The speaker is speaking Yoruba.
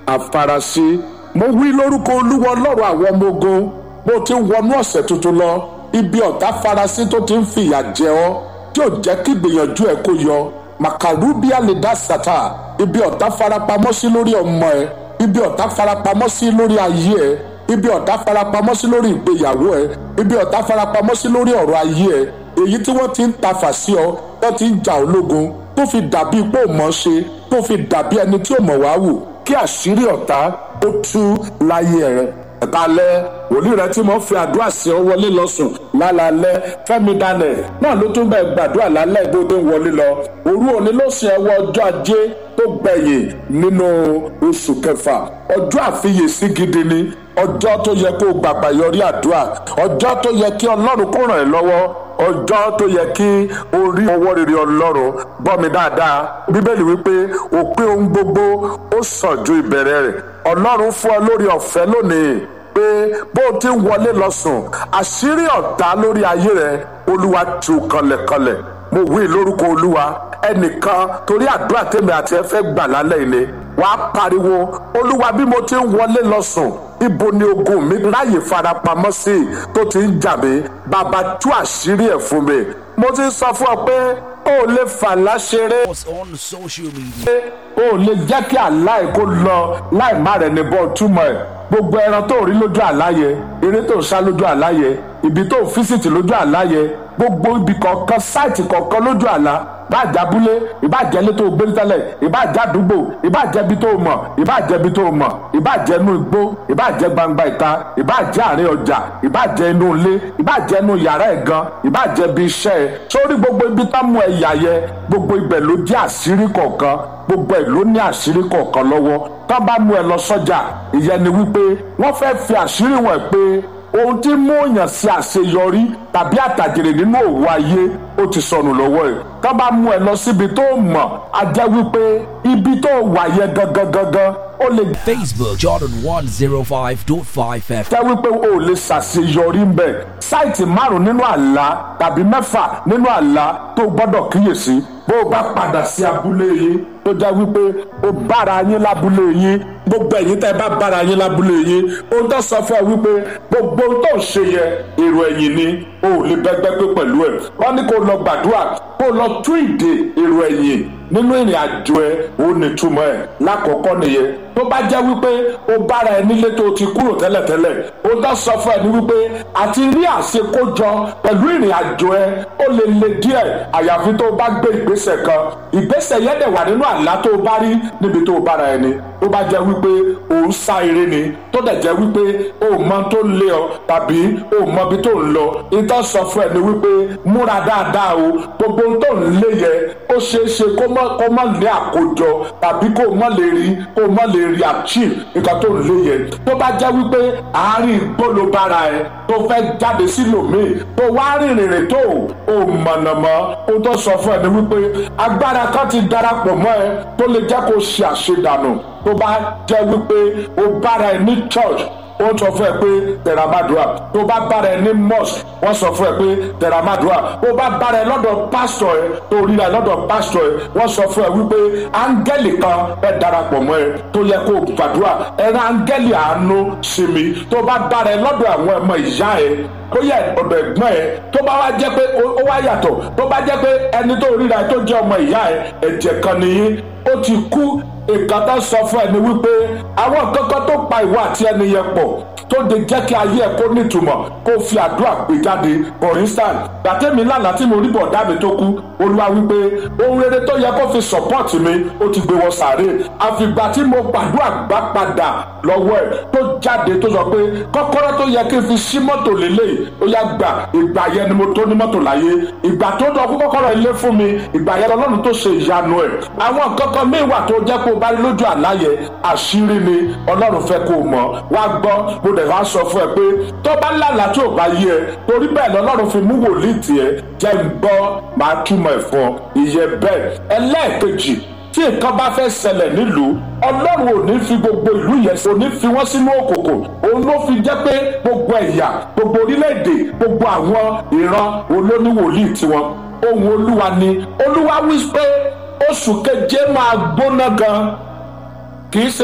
àfarasí mo wí lórúkọ olúwa ọlọ́run àwọn ọmọ ogun bó ti ń wọnú ọ̀sẹ̀ tuntun lọ ibi ọ̀tá farasí tó ti ń fìyà jẹ ọ́ tí ò jẹ́ kí ìgbìyànjú ẹ̀ kó yọ màkàrúbíà lè dá sàtà ibi ọ̀tá farapamọ́ sí lórí ọmọ ẹ̀ ibi ọ̀tá farapamọ́ sí lórí ayé ẹ̀ ibi ọ̀tá farapamọ́ sí lórí ìgbéyàwó ẹ̀ ibi ọ̀tá farapamọ́ sí lórí ọ̀rọ̀ ayé ẹ̀ èyí tí wọ́n ti ń tafà sí ọ tó ti ń jà ológun tó fi dàbí pé ò mọ̀ ṣe tó fi dàbí ẹni tí ò mọ̀ wá wù kí àṣírí ọ̀tá ó tú láyé rẹ̀ ẹ̀kálẹ́ wòlíì rẹ tí mo fi àdúrà sí ọ wọlé lọ sùn lálálẹ́ fẹ́mi daniel náà ló tún bẹ gbàdúrà lálẹ́ ìbòde ń wọlé lọ òru òní ló sìn ẹwọ ọjọ́ ajé tó gbẹ̀yìn nínú oṣù kẹfà ọjọ́ àfiyèsí gidi ni ọjọ́ tó yẹ kó gbàgbà yọrí àdúrà ọjọ́ tó yẹ kí ọlọ́run kó ràn ẹ́ lọ́wọ́ ọjọ́ tó yẹ kí o rí ọwọ́ rere ọlọ́run gbọ́ mi dáadáa bíbélì wípé òpin ohun gbogbo ó sàn ju ìbẹ̀rẹ̀ rẹ̀ ọlọ́run fún ọ lórí ọ̀fẹ́ lónìí pé bó o ti ń wọlé lọ sùn àṣírí ọ̀tá lórí ayé rẹ olúwa tú kanlẹ̀kanlẹ̀ mo wí lórúkọ olúwa ẹnìkan torí àdúrà tèmi àti ẹ fẹ́ gbà lálẹ́ ilé wàá pariwo olúwa bí mo ti ń wọlé lọ sùn ibo ni ogun mi ráyè farapamọ́ sí tó ti ń jà mí bàbá tú àṣírí ẹ̀ fún mi mo ti sọ fún ọ pé o ò lè fàlà ṣeré us on social media. o ò lè jẹ́ kí àlá ẹ̀ kó lọ láì má rẹ̀ ní bọ́ túmọ̀ ẹ̀ gbogbo ẹran tó rí lójú àlá yẹ eré tó ń sá lójú àlá yẹ ibi tó ń físìtì lójú àlá yẹ gbogbo ibi kọ̀ọ̀kan sáìtì kọ̀ọ̀kan lójú àlá ìbáàjẹ́ abúlé ìbáàjẹ́ ilé tó gbé tẹ́lẹ̀ ìbáàjẹ́ àdúgbò ìbáàjẹ́ ibi tó mọ̀ ìbáàjẹ́ ibi tó mọ̀ ìbáàjẹ́ inú igbó ìbáàjẹ́ gbangba ìta ìbáàjẹ́ àárín ọjà ìbáàjẹ́ inú ilé ìbáàjẹ́ inú yàrá ẹ̀ gan ìbáàjẹ́ ibi iṣẹ́ ẹ̀ sórí gbogbo ibi tá mú ẹ̀yà yẹ gbogbo ibẹ̀ ló jẹ́ àṣírí kọ̀ọ̀kan gbogbo ẹ̀ ló ní àṣírí kọ̀ọ̀kan lọ́wọ́ tá bá mú ẹ lọ sọ́jà ìyẹn ni wípé wọ́n fẹ́ fi àṣírí wọn pé ohun tí mú èèyàn sí àṣeyọrí tàbí àtàjèrè nínú òwò ayé ó ti sọnù lọ́wọ́ ẹ̀ tá bá mú ẹ lọ síbi tó mọ̀ á jẹ́ wípé ibi tó wà yẹ gangan gangan ó lè Facebook Jordan 105.5 FM. jẹ́ wípé o ò lè ṣàṣeyọrí ń bẹ̀ sáìtì márùn nínú àlá tàbí mẹ́fà nínú àlá tó gbọ́dọ̀ kíyèsí bó o bá padà sí abúlé yín tó jẹ́ wípé o bára yín lábúlé yín gbogbo ẹ̀yin tẹ́ ẹ bá bára yín lábúlé yín ohun tó sọ fún ẹ wípé gbogbo ohun tó ń ṣe yẹ èrò ẹ̀yìn ni o ò lè bẹ́gbẹ́ pé pẹ̀lú ẹ̀ wọ́n ní kó o lọ gbàdúrà kó o lọ tú ìdè èrò ẹ̀yìn nínú ìrìn àjò ẹ ó nítumọ̀ ẹ̀ lákọ̀ọ́kọ́ nìyẹn tó bá jẹ́ wípé o bára ẹ nílé tó ti kúrò tẹ́lẹ̀tẹ́lẹ̀ o dá sọ fún ẹ ní wípé àti rí àṣekójọ pẹ̀lú ìrìn àjò ẹ ó lè le díẹ̀ àyàfi tó o bá gbé ìgbésẹ̀ kan ìgbésẹ̀ yẹn dẹ̀ wà nínú àlá tó o bá rí níbi tó o bára ẹ ni tó bá jẹ́ wípé o ń sá eré ni tó dẹ̀ jẹ́ wípé o mọ tó ń lé ọ tàbí o mọ ibi tó ń lọ ìtọ́ sọ fún ẹ ní wípé múra dáadáa o gbogbo ohun tó ń lé yẹ ó ṣeé ṣe kó mọ́ kó mọ́ ní àkójọ tàbí kó mọ́ lè rí kó mọ́ lè rí achieve nǹkan tó ń lé yẹ tó bá jẹ́ wípé àárín igbó ló bára ẹ tó fẹ́ jáde sílòmíì tó wá rìnrìn rìn tó o mọ̀nàmọ́ ohun tó sọ fún ẹ ní wípé agbára kan ti darapọ̀ mọ́ ẹ tó lè jẹ́ kó ṣe àṣedànù tó bá jẹ́ wípé o bára ẹ ní church wọ́n sọ fún ẹ pé tẹ̀ramadua tó bá bára ẹ ní mosque wọ́n sọ fún ẹ pé tẹ̀ramadua tó bá bára ẹ lọ́dọ̀ pásítọ̀ ẹ tó ríra ẹ lọ́dọ̀ pásítọ̀ ẹ wọ́n sọ fún ẹ wípé áńgẹ́lì kan ẹ darapọ̀ mọ́ ẹ tó yẹ kó gbàdúrà ẹ rán áńgẹ́lì àánú sí mi tó bá bára ẹ lọ́dọ̀ àwọn ọmọ ìyá ẹ bóyá ọ̀dọ̀ ẹ̀gbọ́n ẹ tó bá wá jẹ́ pé ó wá yàtọ̀ tó bá jẹ́ pé ẹni tó ríra ẹ tó jẹ́ ọmọ ìyá ẹ ẹ̀jẹ̀ kan nìyí ó ti kú nǹkan tó sọ fún ẹ ni wípé àwọn kankan tó pa ìwọ àti ẹni yẹn pọ̀ tó de jẹ́ kí ayé ẹ̀ kó nítumọ̀ kó fi àdúrà gbé jáde for instance gbàtẹ́mi lánàá tí mo rí bọ̀dá mi tó kú olúwa wípé ohun rere tó yẹ kó fi support mi ó ti gbé wọ sàárè àfìgbà tí mo gbàdúrà gbá padà lọ́wọ́ ẹ̀ tó jáde tó sọ pé kọ́kọ́rọ́ tó yẹ kí n fi sí mọ́tò lélẹ̀ ó yá gbà ìgbà yẹn ni mo tó ní mọ́tò láyé ìgbà tó dọ̀ kó kọ́kọ́rọ́ ilé fún mi ìgbà yẹn lọ́lọ́run tó ṣe ìyanu ẹ̀ àwọn kankan míì wà tó jẹ́ kó bá rí lójú àláyẹ àṣírí ni ọlọ́run fẹ́ kó mọ̀ wá gbọ́ mo dẹ̀ wá sọ fún ẹ pé tó bá lálàá tí ò bá yé ẹ torí bẹ́ẹ̀ lọ́lọ́run fi mú wòlíì tiẹ̀ jẹ́ ń gbọ́ máa túmọ̀ ẹ̀ fún ọ ìyẹn bẹ́ẹ̀ ẹlẹ́ẹ̀kejì tí nǹkan bá fẹ́ ṣẹlẹ̀ nílùú ọlọ́run ò ní fi gbogbo ìlú yẹn ò ní fi wọ́n sínú òkùnkùn òun ló fi jẹ́ pé gbogbo ẹ̀yà gbogbo orílẹ̀-èdè gbogbo àwọn ìran olóníwòlíì tiwọn ohun olúwa ni olúwa wí pé oṣù keje máa gbóná gan kì í ṣe